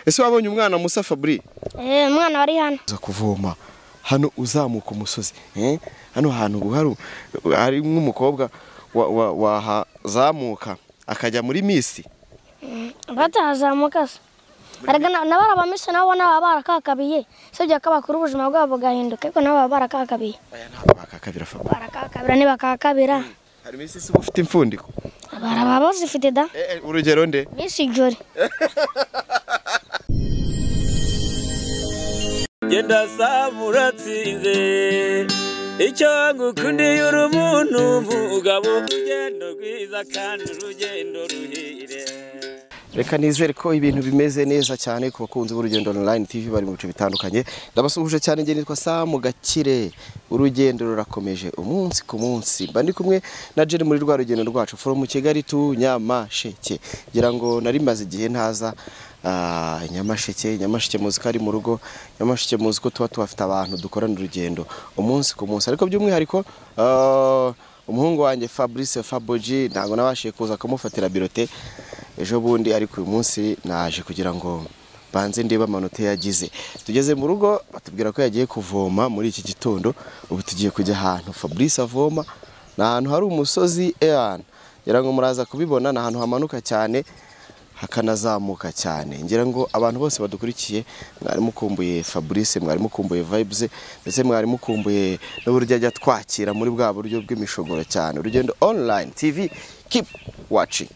ese wabonye umwana musa fabri Eh, umwana wari hano uza kuvoma hano uzamuka umusozi eh? hano hantu ubu hari nk'umukobwa wa- wa- wahazamuka akajya muri misi batahazamuka se erega na- nabo ari abamisiyoni nabo baba barakakabiye usibye ko bakura ubuzima bwabo bugahinduka ariko nabo baba barakakabiye aya ntabwo bakakabira fabri barakakabira ntibakakabira hari iminsi isi uba ufite impfundiko baraba bazifite da Eh, eh, urugero nde misi jori genda saba uratsinze icyo ngukundiye uri umuntu umugabo urugendo rwiza kandi urugendo ruhire reka nizere ko ibintu bimeze neza cyane ku bakunzi b'urugendo online tv bari mu bice bitandukanye ndabasuhuje cyane njye nitwa samu gakire urugendo rurakomeje umunsi ku munsi mba ndi kumwe na jeri muri rwa rugendo rwacu from kigali tu nyamasheke ngira ngo nari maze igihe ntaza ah, nyamasheke nyamasheke muzi ko ari mu rugo nyamasheke muzi ko tuba tuhafite abantu dukorana urugendo umunsi ku munsi ariko by'umwihariko ah, umuhungu wanjye fabrice faboji ntabwo nabashije kuza kumufatira birote ejo bundi ariko uyu munsi naje kugira ngo banze ndebe amanota yagize tugeze mu rugo batubwira ko yagiye kuvoma muri iki gitondo ubu tugiye kujya ahantu fabrice avoma ni ahantu hari umusozi eyana ngira ngo muraza kubibona ni ahantu hamanuka cyane hakanazamuka cyane ngira ngo abantu bose badukurikiye mwari mukumbuye fabrice mwari mukumbuye vibes ndetse mwari mukumbuye n'uburyo ajya twakira muri bwa buryo bw'imishogoro cyane urugendo online tv keep watching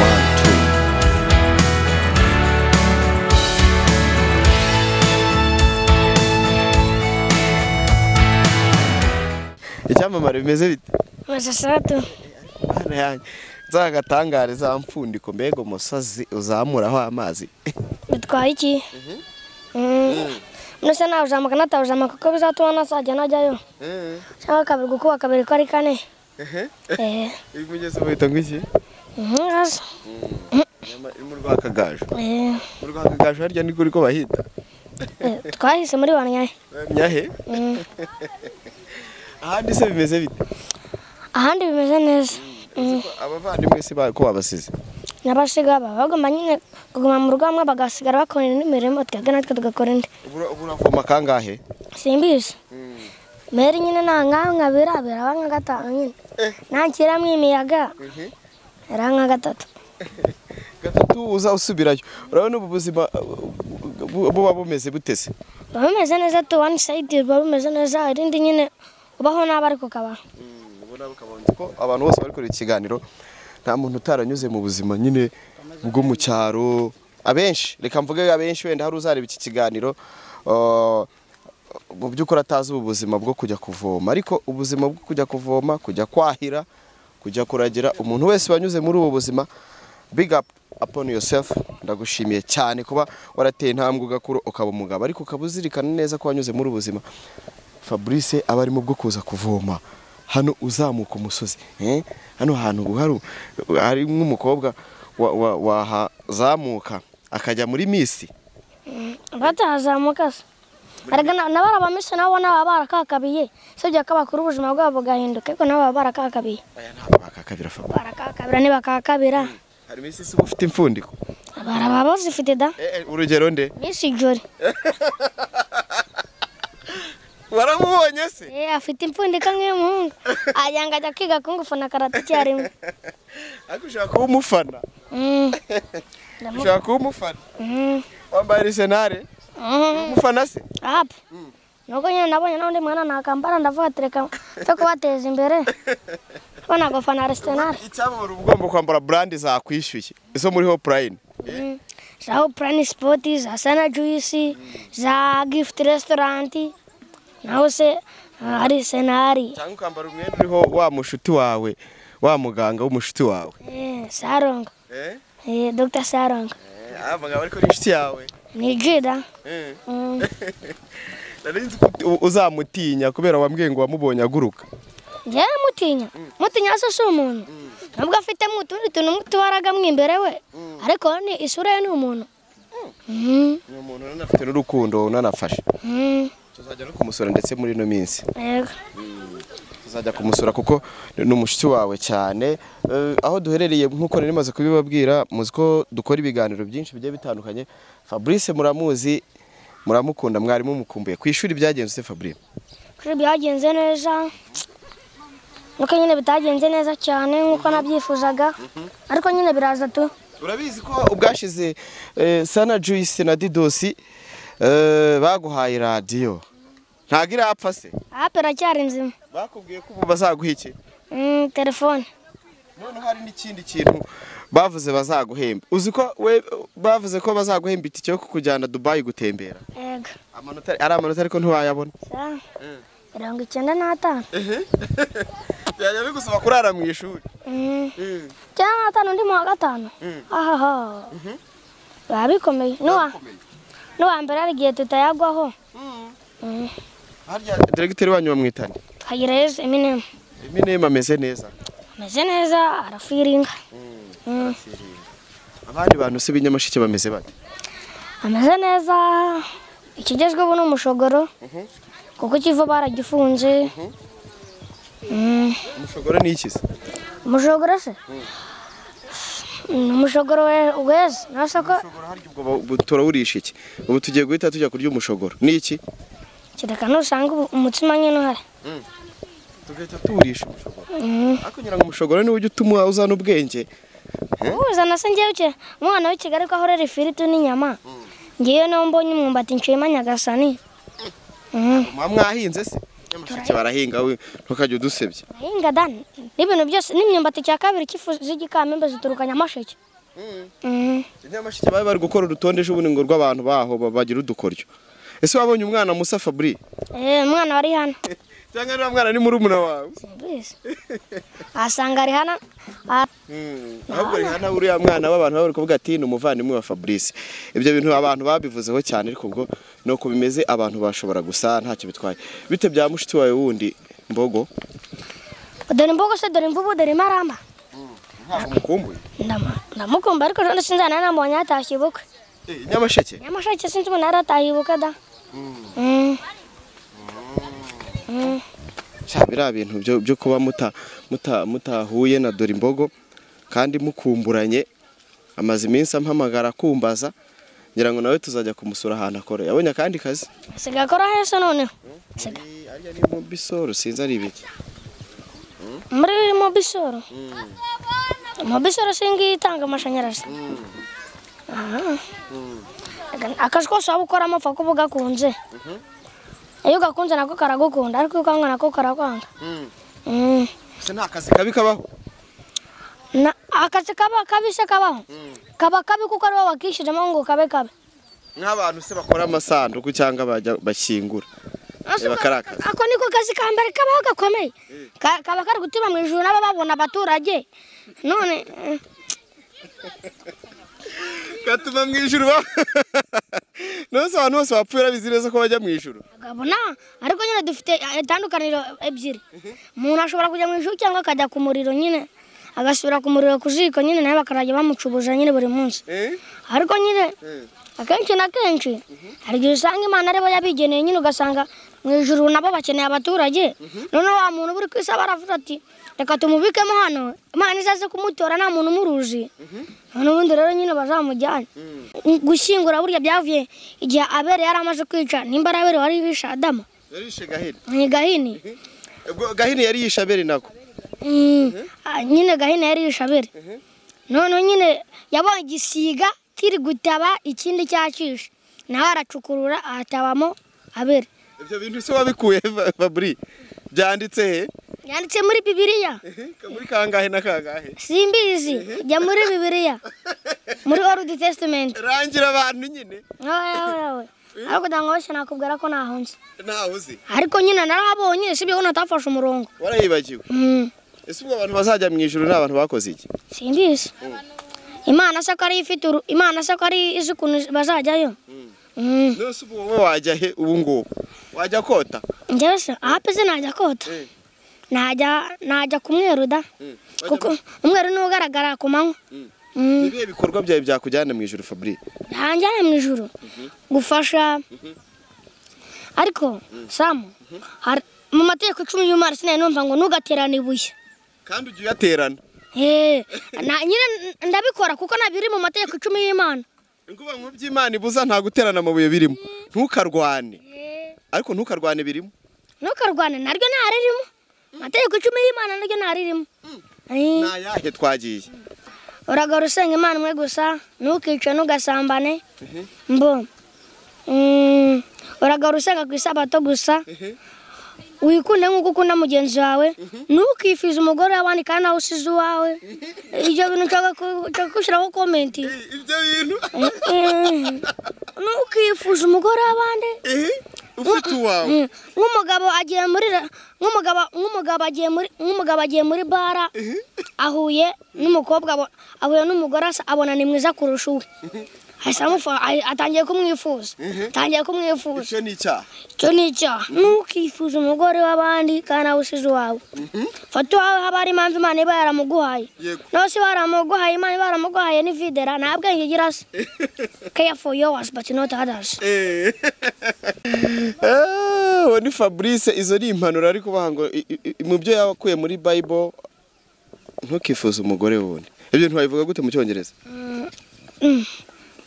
One, two. icyamamare bimeze bite masasatu Mana yanjye, za gatangare za mfundiko mbega umusozi uzamuraho amazi bitwaye iki mbese nawuzamuka natawuzamuka kuko bizatuma nazajya najyayo cyangwa kabiri gukuba kabiri ko ari kane eee uyu mugezi wahita ngo iki nkazo mu rwakagaju eee mu rwakagaju harya ni kuri ko bahita twahise muri banyaye nyahe ahandi se bimeze bite ahandi bimeze neza uzi ko abavandimwe si ba- ko babasize n'abasiga baba bagomba nyine kuguma mu rugo hamwe bagasigara bakora indi mirimo twebwe natwe tugakora indi Ubura- uburavoma kangahe simbizi mbere nyine nta nkaho nkabira biraba nka gatanu nyine Eh. nakiramo imiyaga biraba nka gatatu gatatu uza usubirayo urabona ubu buzima uh, bu- buba bumeze butese buba bumeze neza tu wani sayidi buba bumeze neza irindi nyine ubaho nabi ariko ukabaho ubona ukabanza ko abantu bose bari kureba ikiganiro nta muntu utaranyuze mu buzima nyine bwo mu cyaro abenshi reka mvuge abenshi wenda hari uzareba iki kiganiro uh, mu by'ukuri atazi ubu buzima bwo kujya kuvoma ariko ubuzima bwo kujya kuvoma kujya kwahira kujya kuragira umuntu wese wanyuze muri ubu buzima big up upon yourself ndagushimiye cyane kuba warateye intambwe ugakura ukaba umugabo ariko ukaba uzirikana neza ko wanyuze muri ubu buzima fabrice aba arimo bwo kuza kuvoma hano uzamuka umusozi eh? hano hantu hari- hari nk'umukobwa wa- wa- wahazamuka akajya muri misi batahazamuka se erega na- nabo abamisha nabo baba barakakabiye usibye ko bakura ubuzima bwabo bugahinduka ariko nabo baba barakakabiye aya ntabwo bakakabira Fabrice. barakakabira ntibakakabira hari misi si ufite impfundiko baraba bazifite da Eh, eh, urugero nde miss jori waramubonye se Eh, afite impfundika nk'iy'umuhungu agira ngo ajya kwiga kungufana karate icyarimwe ariko ushaka kuba umufana Mm. ushaka kuba umufana Mm. wambaye arisenare Mm. umufana se Apu. Nuko nyine nabonye n'undi mwana nakambara ndavuga ati reka cyo kubateza imbere ko nagufana Arsenal icyamubura uba ugomba kwambara burandi zakwishyuye izo muri hopurayini za Plan Sport za Sana Juice za Gift Restaurant naho se ah, Arsenal cyangwa ukambara umwenda uriho wa mushuti wawe wa muganga w'umushuti wawe eh Sarong eh? eh Dr Sarong aba ngaba ariko ni inshuti yawe ni Jida Mm. nari nzi ko uti- uzamutinya kubera wambwiye ngo wamubonye aguruka njyewe mutinya mutinya se si umuntu nubwo afitemo utundi tuntu mutubaraga imbere we ariko ni isura ye ni umuntu Mm. ni umuntu unanafite n'urukundo unanafashe Mm. tuzajya no kumusura ndetse muri ino minsi Yego. tuzajya kumusura kuko ni umushuti wawe cyane Eh, aho duherereye nk'uko nari maze kubibabwira muzi ko dukora ibiganiro byinshi bigiye bitandukanye fabrice muramuzi muramukunda mwarimu mukumbuye ku ishuri byagenze ute fabrice kuri byagenze neza nuko nyine bitagenze neza cyane nk'uko nabyifuzaga ariko nyine biraza tu urabizi ko ubwashize eh, sana juice na didosi eh, baguhaye radiyo ntabwo irapfa se apu iracyari nzima bakubwiye ko ubu bazaguha iki Mm, telefone noneho hari n'ikindi kintu bavuze bazaguhemba uzi ko we bavuze ko bazaguhemba itike yo kukujyana dubayi gutembera yego amanota ari amanota ariko ntiwayabona Sa, mirongo icyenda n'atanu byajya bigusaba kurara mu ishuri Mm, icyenda n'atanu undi mu wa gatanu ahaha biba bikomeye n'uwa n'uwa mbere hari igihe tutayagwaho Mm, harya diregiteri wanyu bamwitanye kagira yesu eminemu iminema ameze neza ameze neza arafiringa Mm. abandi bantu se b'inyamashike bameze bate ameze neza ikigezweho ni umushogoro kuko ikiva baragifunze Mm, umushogoro ni iki se umushogoro se ni umushogoro we- weza nasa ko umushogoro harya ubwo ba- ubu turawurisha iki ubu tugiye guhita tujya kurya umushogoro ni iki kereka nusanga ubu- umutsima nyine uhari tugahita tuwurisha umushogoro Mm. ariko ngira ngo umushogoro niwo ujya utuma uzana ubwenge uhuza na se ngewe ke- umwana w'i kigali ko ahorera ifiriti n'inyama ngewe niwo mbonye umwumbati ncuyemo nyagasani Mm. muba mwahinze se nyamashike barahinga we ntukajya udusebya ahinga da n'ibintu byose n'imyumbati cya kabiri cy'ifu z'igikamembe zituruka nyamasheke Mm. inyamashike bari bari gukora urutonde ejo bundi ngo rw'abantu baho ba- bagira udukoryo ese wabonye umwana musa fabri Eh, umwana wari hano cyangwa niba mwana ni murumuna wawe Mbese. asanga rihana ahubwo rihana uriya mwana w'abantu baba bari kuvuga ati ni umuvandimwe wa fabrice ibyo bintu abantu babivuzeho cyane ariko ubwo ni uko bimeze abantu bashobora gusa ntacyo bitwaye bite bya mushiki wawe wundi mbogo dore imbogo se dore imvubu dore imaramba ntabwo mukumbuye Ndama- ndamukumba ariko ejo sinzana namubonye yatashye ubukwe nyamasheke nyamashake sinzi umuntu yari atahiye ubukwe da Mm. Mm. sha biriya bintu byo- byo kuba muta- muta- mutahuye na dore imbogo kandi mukumburanye amaze iminsi ampamagara akumbaza ngira ngo nawe tuzajya kumusura ahantu akora yabonye akandi kazi asigaye akora heza noneho Asigaye- arya ni mu bisoro sinzi ari ibiki muri mu bisoro mu bisoro singiye itanga amashanyarazi akazi kose waba ukoramo upfa kuba ugakunze iyo ugakunze nako karagukunda ariko iyo ukanga nako karakwanga Mm. se nta kazi kabi kabaho Na- akazi kaba kabi se kabaho kaba kabi kuko aribo bakishyiramo ngo kabe kabi nk'abantu se bakora amasanduku cyangwa bajya bashyingura Reba karaka. ako niko kazi ka mbere kabaho gakomeye Ka- kaba kari gutuma mu ijuru nabo babona abaturage none eh, gatuma mu ijuru ba nose abantu bose bapfuye urabizi neza ko bajya mu ijuru Gabona ariko nyine dufite eh, itandukaniro ebyiri umuntu ashobora kujya mu ishuri cyangwa akajya ku muriro nyine agasubira ku muriro ku jiko nyine nawe bakarajya bamucubuza nyine buri munsi ariko nyine akenshi na kenshi hari igihe usanga imana aribo yabigeneye nyine ugasanga mu ijuru nabo bakeneye abaturage noneho wa muntu uba uri ku isi aba aravuga ati reka tumubikemo hano imana izaze kumutora nta muntu umuruzi noneho ubundi rero nyine bazamujyane gushyingura burya byavuye igihe abere yari amaze kwica nimba ari abere wari wishe adama yarishe gahini ni gahini ubwo gahini yari yishabere nako Mm, ah, nyine gahini yari yishabere noneho nyine yabonye igisiga kiri gutaba ikindi cyacishe nawe aracukurura atabamo abere ibyo bintu se wabikuye Fa- fabri byanditse he yanditse muri bibiliya muri kangahe na kangahe simbizi jya muri bibiliya muri old testament rangira abantu nyine ariko ndangabashya nakubwira ko nahunze ntawe uzi ariko nyine narahabonye sibyo ubona atafashe umurongo warayibagiwe Mm, ese ubwo abantu bazajya mu ijuru ni abantu bakoze iki simbizi imana se ko ari ifite uru- imana se ko ari izi ukuntu bazajyayo Mm. nose ubu wowe wajya he ubu ngubu wajya kota njyewe se ahapeze najya kota Eh. najya najya ku mweru da Mm. kuko umweru niwo ugaragara ku manywa Mm. ni ibihe bikorwa byawe byakujyana mu ijuru fabri hanjyana mu ijoro gufasha ariko samu hari- mu mategeko icumi y'imana sinari numva ngo ntugaterane ibuye kandi ujya uyaterana Eh, na- nyine ndabikora kuko nabiri mu mategeko icumi y'imana inkuba mu by'imana ibuza nta guterana amabuye birimo ntukarwane ariko ntukarwane birimo ntukarwane naryo ntaririmo amategeko icumi y'imana naryo ntaririmo Eh. ni ayahe twagiye uragora usenga imana imwe gusa ntukice ntugasambane mbo mm, uragora usenga ku isabato gusa wikunde nk'uko ukunda mugenzi wawe ntukifize umugore w'abandi kandi nawe usize uwawe ibyo bintu nshaka ku- nshaka gushyiraho komenti ibyo bintu Eh, ntukifuze umugore w'abandi ufite uwawe Mm, nk'umugabo agiye muri ra- nk'umugabo nk'umugabo agiye muri nk'umugabo agiye muri bara ahuye n'umukobwa abo- ahuye n'umugore asa- abona ni mwiza kurusha uwe ahise amufa- ahi- atangiye kumwifuza atangiye kumwifuza icyo ni icyaha icyo ni icyaha ntukifuze umugore w'abandi kandi nawe usize uwawe fata uwawe haba hari impamvu imana iba yaramuguhaye yego nawe se baramuguhaye imana iba yaramuguhaye n'ividera nta bwenge igira se care for yours but not others Eh. Ah, uwo ni fabrice izo ni impanuro ariko baha ngo i- i- i- mu byo yakuye muri bible ntukifuze umugore wundi ibyo ntiwabivuga gute mu cyongereza Mm.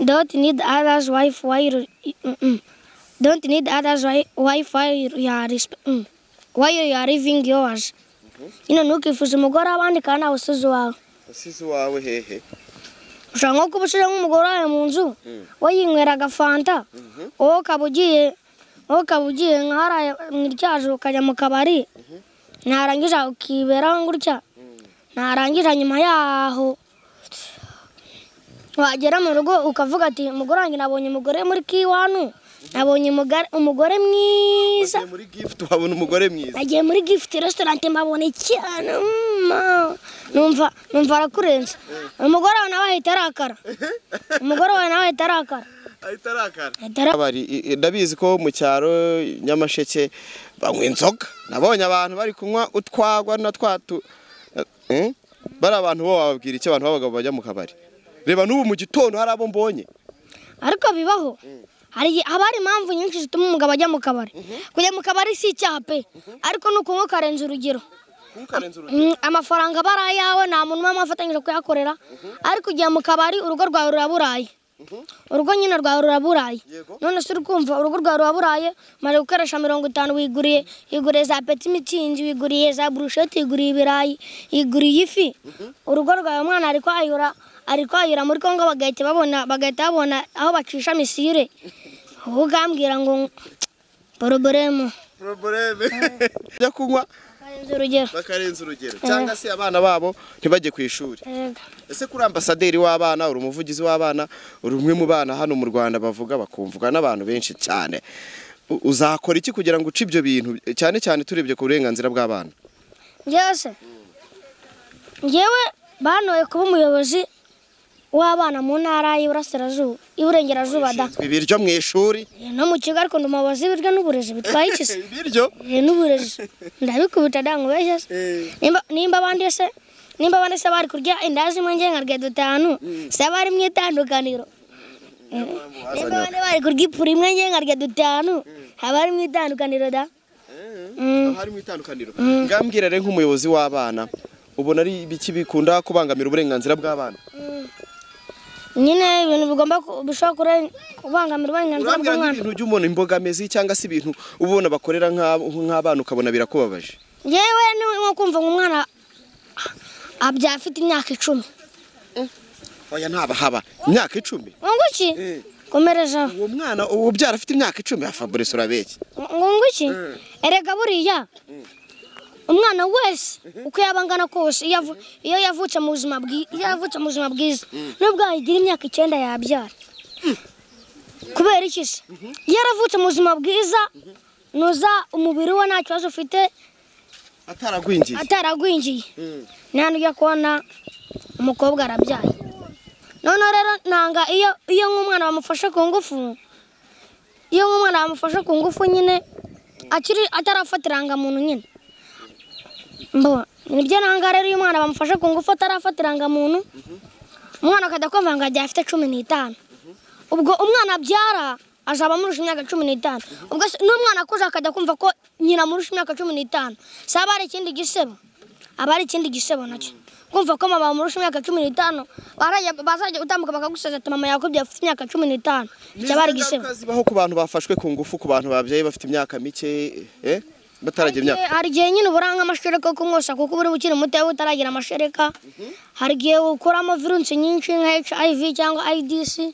Don't need others' wife while you- mm, mm. don't need others' wi- wife while you are resp- mm. while you are living yours. Nyine ntukifuze umugore w'abandi kandi ntawe usize uwawe. usize uwawe hehe Ushobora nko kuba usize nk'umugore wawe mu nzu we yinywera agafanta wowe ukaba ugiye wowe ukaba ugiye nka hariya mu iryaje ukajya mu kabari narangiza ukiberaho gutya narangiza nyuma yaho wagera mu rugo ukavuga ati mugore wanjye nabonye umugore muri kiwanu nabonye umugore- umugore mwiza Ugiye muri gift wabona umugore mwiza nagiye muri gifuti resitorante mbabona cyane mm, numva numva arakurenze umugore wawe nawe ahita arakara umugore wawe nawe ahita arakara ahita arakara ahita arakara Abari- i- i- ndabizi ko mu cyaro nyamasheke banywa inzoga nabonye abantu bari kunywa utwagwa na twatu Eh? bari abantu bo wababwira iki abantu b'abagabo bajya mu kabari reba n'ubu mu gitondo hari abo mbonye ariko bibaho hari igihe haba hari impamvu nyinshi zituma umugabo ajya mu kabari kujya mu kabari si icyaha pe ariko ni ukunywa ukarenza urugero ntukarenze urugero Mm, amafaranga aba ari ayawe nta muntu n'umwe wafatanyije kuyakorera ariko ugiye mu kabari urugo rwawe ruraburaye urugo nyine rwawe ruraburaye Yego. none se uri kumva urugo rwawe ruraburaye umaze gukoresha mirongo itanu wiguriye wiguriye za peti mitsingi wiguriye za burusheti wiguriye ibirayi wiguriye ifi urugo rwawe umwana ari kwayura ari kwayura muri kongo bagahita babona bagahita babona aho bacisha misire wowe ukambwira ngo poroboremu poroboreme bajya kunywa karenze urugero bakarenza urugero cyangwa se abana babo ntibajye ku ishuri Yego. ese kuri ambasaderi w'abana uri umuvugizi w'abana uri umwe mu bana hano mu rwanda bavuga bakumvwa n'abantu benshi cyane U- uzakora iki kugira ngo uce ibyo bintu cyane cyane turebye ku burenganzira bw'abana byose ngewe banoye kuba umuyobozi w'abana mu ntara y'iburasirazuba iburengerazuba da ibiryo mu ishuri no mu kigo ariko ndi umuyobozi w'ibiryo n'uburezi bitwaye ikisi ibiryo Eh, n'uburezi ndabikubita ndangubeshya se Nimba- nimba abandi se nimba abandi se bari kurya indazi imwe nge nkarya dutanu se bari mu itandukaniro Eh, nimba abandi bari kurya ipura imwe nge nkarya dutanu haba ari mu itandukaniro da Mm. haba harimo itandukaniro ngambwira rero nk'umuyobozi w'abana ubona ari ibiki bikunda kubangamira uburenganzira bw'abana nyine ibintu bigomba ku- bishobora kure- kubangamira uburenganzira urambwira bw'umwana nk'ibintu by'umuntu imbogamizi cyangwa se ibintu uba ubona bakorera nk'ab- nk'abana ukabona birakubabaje yewe ni nko kumva ngo umwana abya afite imyaka icumi oya ntabahaba imyaka icumi ngunguki Eh. komerezaho uwo mwana ubu ubyara afite imyaka icumi ya fabrice urabeshya ngunguki Eh. erega buriya umwana wese uko yaba angana kose iyo avu- iyo yavutse mu buzima bwi- iyo yavutse mu buzima bwiza nubwo yagira imyaka icyenda yabyara kubera iki se iyo yaravutse mu buzima bwiza nuza umubiri we nta kibazo ufite ataragwingiye ataragwingiye Mm. ntabwo ujya kubona umukobwa arabyaye noneho rero nanga iyo iyo nk'umwana bamufashe ku ngufu iyo nk'umwana bamufashe ku ngufu nyine akiri atarafata irangamuntu nyine mbo nibyo nanga rero iyo umwana bamufashe ku ngufu atarafata irangamuntu umwana akajya kumva ngo agiye afite cumi n'itanu ubwo umwana abyara azaba amurusha imyaka cumi n'itanu ubwo se n'umwana akuze akajya kumva ko nyina amurusha imyaka cumi n'itanu se aba hari ikindi gisebo aba ari ikindi gisebo nacyo kumva ko mama amurusha imyaka cumi n'itanu barajya- bazajya gutambuka bakagusaza ati mama yakubye afite imyaka cumi n'itanu cyaba ari igisebo ingaruka zibaho ku bantu bafashwe ku ngufu ku bantu babyaye bafite imyaka mike eh, bataragira imyaka Eh, hari igihe nyine uburanga amashereka yo kumwosa kuko uba uri ukiri muto iyo utaragira amashereka hari igihe ukuramo virusi nyinshi nka hiv cyangwa idc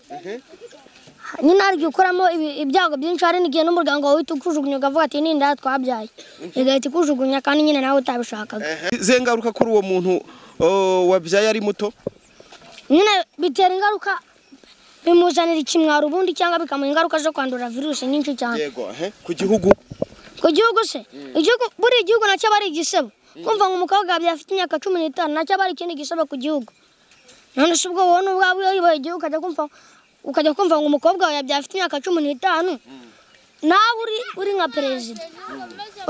nyine hari igihe ukuramo ibi- ibyago byinshi hari n'igihe n'umuryango wawe uhita ukujugunya ukavuga ati ni inda twabyaye igahita ikujugunya kandi nyine nawe utabishakaga izihe ngaruka kuri uwo muntu oh, wabyaye ari muto nyine bitera ingaruka bimuzanira ikimwaro ubundi cyangwa bikamuha ingaruka zo kwandura virusi nyinshi cyane yego eh, ku gihugu ku gihugu se igihugu buri gihugu nacyo aba ari igisebo kumva ngo umukobwa yabyaye afite imyaka cumi n'itanu nacyo aba ari ikindi gisebo ku gihugu none se ubwo wowe ubwawe iyo uyoboye igihugu ukajya kumva ukajya kumva ngo umukobwa wawe yabyaye afite imyaka cumi n'itanu nawe uri uri nka perezida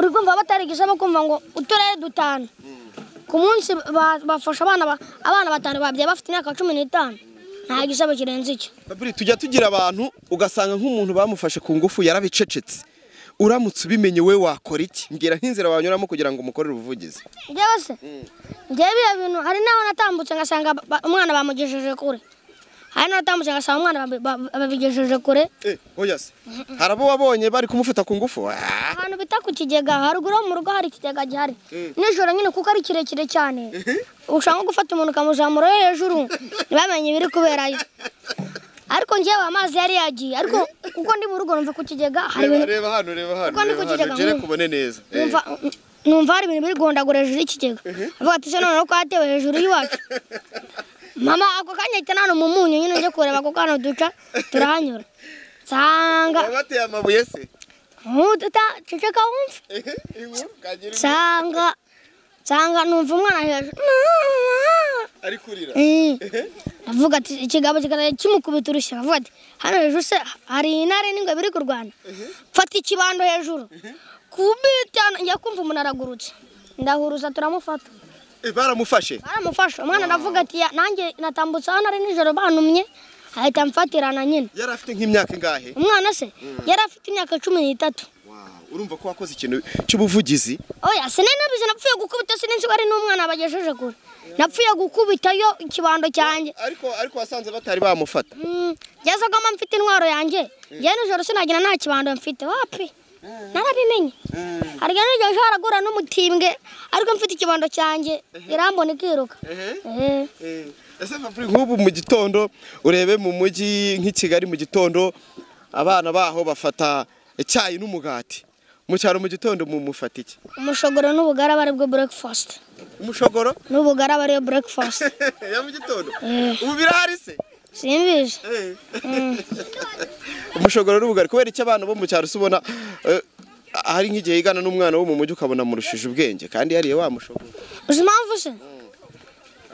uri kumva batari igisebo kumva ngo uturere dutanu ku munsi ba- bafasha abana ba- abana batanu babyaye bafite imyaka cumi n'itanu nta gisebo kirenze icyo Babiri tujya tugira abantu ugasanga nk'umuntu bamufashe ku ngufu yarabicecetse uramutse ubimenye we wakora iki mbwira nk'inzira wanyuramo kugira ngo umukorere ubuvugizi njyewe se njyewe biriya bintu hari n'aho natambutse ngasanga ba- ba- umwana bamugejeje kure hari n'aho natambutse ngasanga umwana babi- ba- babigejeje kure eh, oya se hari abo wabonye bari kumufata ku ngufu Ah, ahantu bita ku kigega haruguru yo mu rugo hari ikigega gihari nijoro nyine kuko ari kirekire cyane ushaka nko gufata umuntu ukamuzamura yo hejuru ntibamenye ibiri kuberayo ariko njyewe amazi yari yagiye ariko uko ndi mu rugo numva ku kigega hari reba ibintu reba hano reba hano Kuko ni reba ku hano, kigega ugere nk'ubu. kubone neza Eh, numva numva hari ibintu biri guhondagura hejuru y'ikigega avuga ati se noneho ko yatewe hejuru y'iwacu mama ako kanya ahita nana umunyu nyine njye kureba ako kana duca turahanyura nsanga baba bateye amabuye se nkuduta ceceka wumve Eh, inkuru, kagira inkuru. nsanga nsanga numva umwana hejuru Mama! ari kurira Eh. avuga ati ikigabo kikazajya kimukubita urushyi avuga ati hano hejuru se hari intare n'ingwe biri kurwana mfata ikibando hejuru kubita njya kumva umuntu aragurutse ndahuruza turamufata Eh, baramufashe baramufasha umwana aravuga ati "Ya, nanjye natambutse hano ari nijoro bantumye ahita amfatirana nyine yari afite nk'imyaka ingahe umwana se yari afite imyaka cumi n'itatu urumva ko wakoze ikintu cy'ubuvugizi oya sinari nabizi napfuye gukubita sinzi ko ari n'umwana bagejeje kure napfuye gukubitayo ikibando cyanjye ariko ariko wasanze batari bamufata Mm, byazagamo mfite intwaro yanjye njye nijoro sinagira nta kibando mfite wapi narabimenye harya nijoro sharagura n'umutimbwe ariko mfite ikibando cyanjye irambona ikiruka Eh. ese papuri nk'ubu mu gitondo urebe mu mujyi nk'i kigali mu gitondo abana baho bafata icyayi n'umugati mu cyaro mu gitondo mumufata iki umushogoro n'ubugaraba aribwo breakfast umushogoro n'ubugaraba ariyo breakfast ya mu gitondo Eh. ubu birahari se simbizi Eh. umushogoro n'ubugari kubera icyo abana bo mu cyaro ubona eh, hari nk'igihe yigana n'umwana wo mu mujyi ukabona amurushije ubwenge kandi yariye wa mushogoro uzi impamvu se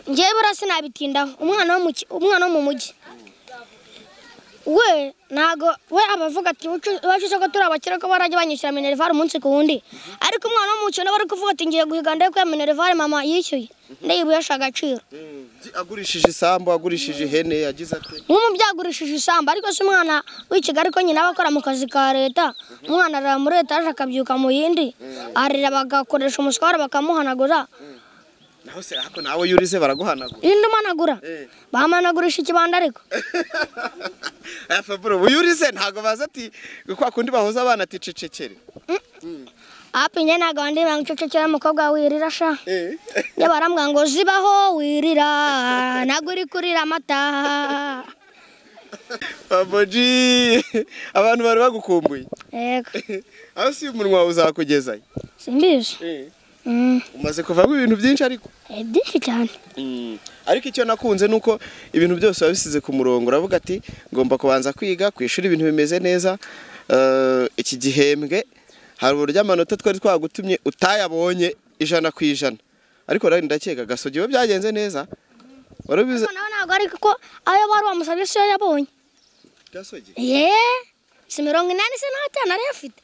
njyewe buriya sinabitindaho umwana wo mu ki- umwana wo mu mujyi we ntago we aba avuga ati iwacu isoko turi abakire ko barajya banyishyura minerivare umunsi ku wundi ariko umwana wo mu cyaro bari kuvuga ati ngiye guhiga ndebe ko ya minerivare mama yishyuye ndayibuyesha agaciro agurishije isambu agurishije ihene yagize ate nk'umubyeyi agurishije isambu ariko se umwana w'i kigali ko nyina aba akora mu kazi ka leta umwana arara muri etaje akabyuka mu yindi arira bagakoresha umuswara bakamuhanagura naho se ariko nawe iyo urize baraguhanagura yindi umanagura Eh. bamanagurisha ikibanda ariko aya faburo uyu urize ntabwo baza ati kwa kundi bahuza abana ati cecekere api njye ntabwo wandi bangicecekera umukobwa wirira sha njye barambwira ngo zibaho wirira ntabwo uri kurira amata baboji abantu bari bagukumbuye yego aho si umunwa wawe uzakugezayo simbizi Mm. umaze kuvamo ibintu byinshi ariko Eh, byinshi cyane ariko icyo nakunze ni uko ibintu byose biba bisize ku murongo uravuga ati ngomba kubanza kwiga ku ishuri ibintu bimeze neza eh, iki gihembwe hari uburyo amanota twari twagutumye utayabonye ijana ku ijana ariko rero ndakeka gasogi iyo byagenze neza wari ubizi Ariko nawe ntabwo ari kuko ayo bari bamusabye siyo yabonye gasogi ye si mirongo inani se n'atanu ariyo afite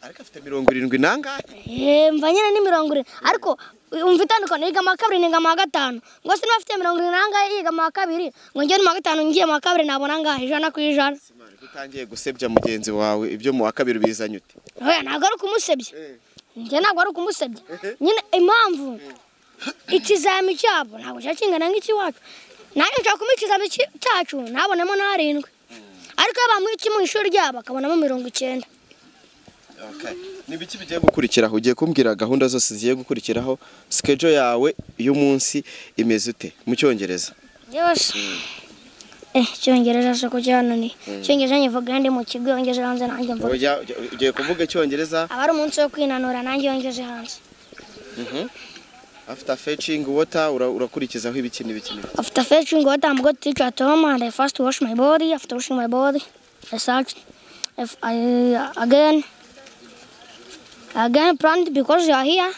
ariko afite mirongo irindwi n'angahe Eh, mva nyine ni mirongo irindwi ariko umva itandukanye yiga mu wa kabiri niga mu wa gatanu ngo se niba afite mirongo irindwi n'angahe yiga mu wa kabiri ngo njye ni mu wa gatanu ngiye mu wa kabiri nabona angahe ijana ku ijana Simari, ko utangiye gusebya mugenzi wawe ibyo mu wa kabiri ubizanye ute oya ntabwo ari ukumusebya Eh. njye ntabwo ari ukumusebya nyine impamvu ikizami cyabo ntabwo cya kingana nk'ikiwacu nanjye nshaka kumuha ikizami ki- cyacu ntabonemo n'arindwi ariko iyo bamuha iki mu ishuri ryabo akabonamo mirongo icyenda ni biki bigiye gukurikiraho ugiye kumbwira gahunda zose zigiye gukurikiraho sikejo yawe y'umunsi imeze ute mu cyongereza yewe se eh icyongereza se ko cyananiye icyongereza nyivuga ndi mu kigo yongeze hanze nanjye mvuga Ujya- ujya- ugiye kuvuga icyongereza aba ari umunsi wo kwinanura nanjye yongeze hanze after fetching water ura- urakurikizaho ibiki n'ibiki n'ibiki. after fetching what I'm going to teach at home and I first wash my body. After washing my body, I start if I again again plant because you are here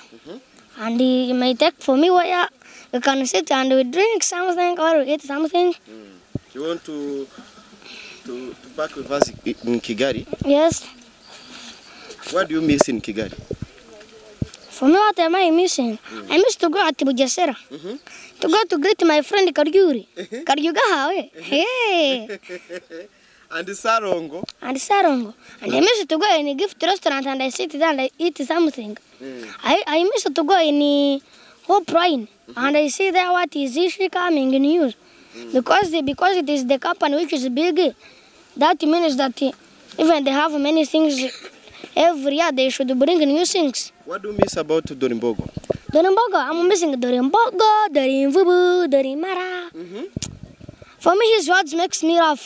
and you may take for me where you can sit and we drink something or we eat something. you want to to, to back with us i- in Kigali Yes. what do you miss in Kigali For me, what am I missing? I miss to go at Bugesera. To go to greet my friend Karyuri. Karyuga Hawe. Hey. and Sarongo and Sarongo. And I miss to go in a gift restaurant and I sit there and I eat something. I, I miss to go in a hope Rhine and I see there what is issue coming in news. Because they, because it is the company which is big, that means that even they have many things every year they should bring new things. what do you miss about Dorimbogo Dorimbogo, I'm missing Dorimbogo, Dorimvubu, Dorimara. For me, his words makes me laugh.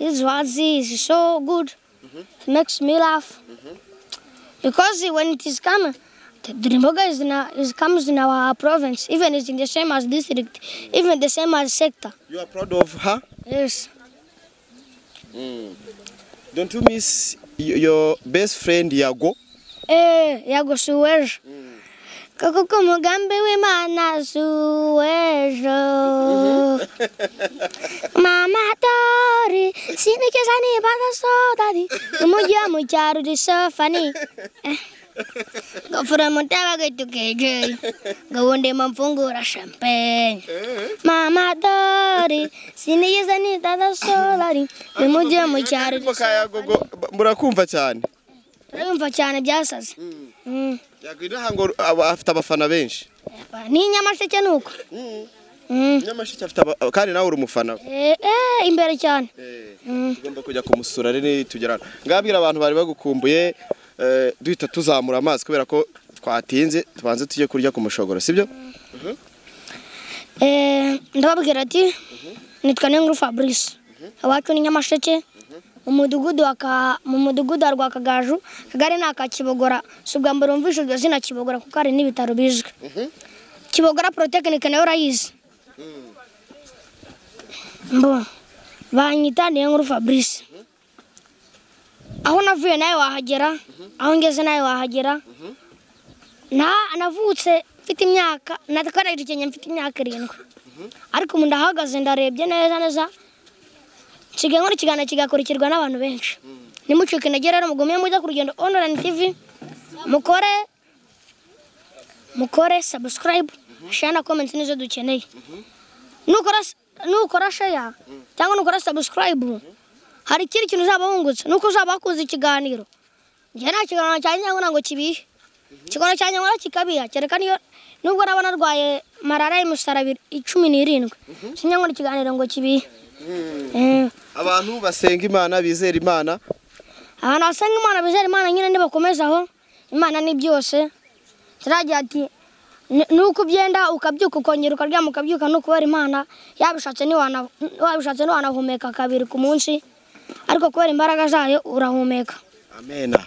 His words is so good. Makes me laugh. Because when it is come, the Dorimbogo is, in our- is comes in our province. Even it's in the same as district, even the same as sector. you are proud of her Yes. don't you miss y- your best friend Yago Eh, yago si w'ejo koko ko umugambi w'imana si uw'ejo mama dori sinikiza niba adasodari umujyi wo mu cyaro uri sofani ngafura mutaba gaitu keje ngawonde mamfungura champagne mama dori sinigeze nitaza solari bimujye mu cyaro Ariko kayagogo ba- murakumva cyane urumva cyane byasaze Mm. yakwinaha ngo aba- afite abafana benshi ni nyamasheke nuko Mm. nyamashiki afite aba- kandi nawe uri umufana we Eh, eh, imbere cyane Eh, Mm. tugomba kujya kumusura rero nitugera hano ngabwira abantu bari bagukumbuye eh, duhita tuzamura amazi kubera ko twatinze tubanze tujye kurya ku mushogoro sibyo Eh, ndababwira ati nitwa Nenguru Fabrice awacu ni nyamasheke umudugudu wa Ka- mu mudugudu wa rwakagaju kagari ni aka kibogora si ubwa mbere wumvise iryo zina kibogora kuko hari n'ibitaro bizwi kibogora porotekinike nayo urayizi mbo banyita Nenguru Fabrice aho navuye nawe wahagera aho ngeze nawe wahagera na navutse mfite imyaka natwaraje Kenya mfite imyaka irindwi ariko ubu ndahagaze ndarebye neza neza nsigaye nkora ikiganiro kigakurikirwa n'abantu benshi nimucike intege rero mugume mujya ku rugendo online tv mukore mukore subscribe share na comment nizo dukeneye nukora nukora share cyangwa nukora subscribe hari ikindi kintu uzaba wungutse nuko uzaba wakunze ikiganiro njye nta kiganiro cyanjye ngo ntabwo kibihe ikigono cyanjye nkora kikabiha kereka niyo nubwo naba narwaye marara imusarabiri icumi n'irindwi sinjya nkora ikiganiro ngo kibihe Eh, abantu basenga imana bizera imana abantu basenga imana bizera imana nyine ntibakomeza aho imana ni byose turagira ati "Ni- nuko ubyenda ukabyuka ukongera ukaryama ukabyuka ni ukubera imana yabishatse ntiwana- wabishatse ntiwanahumeka kabiri ku munsi ariko kubera imbaraga zayo urahumeka amena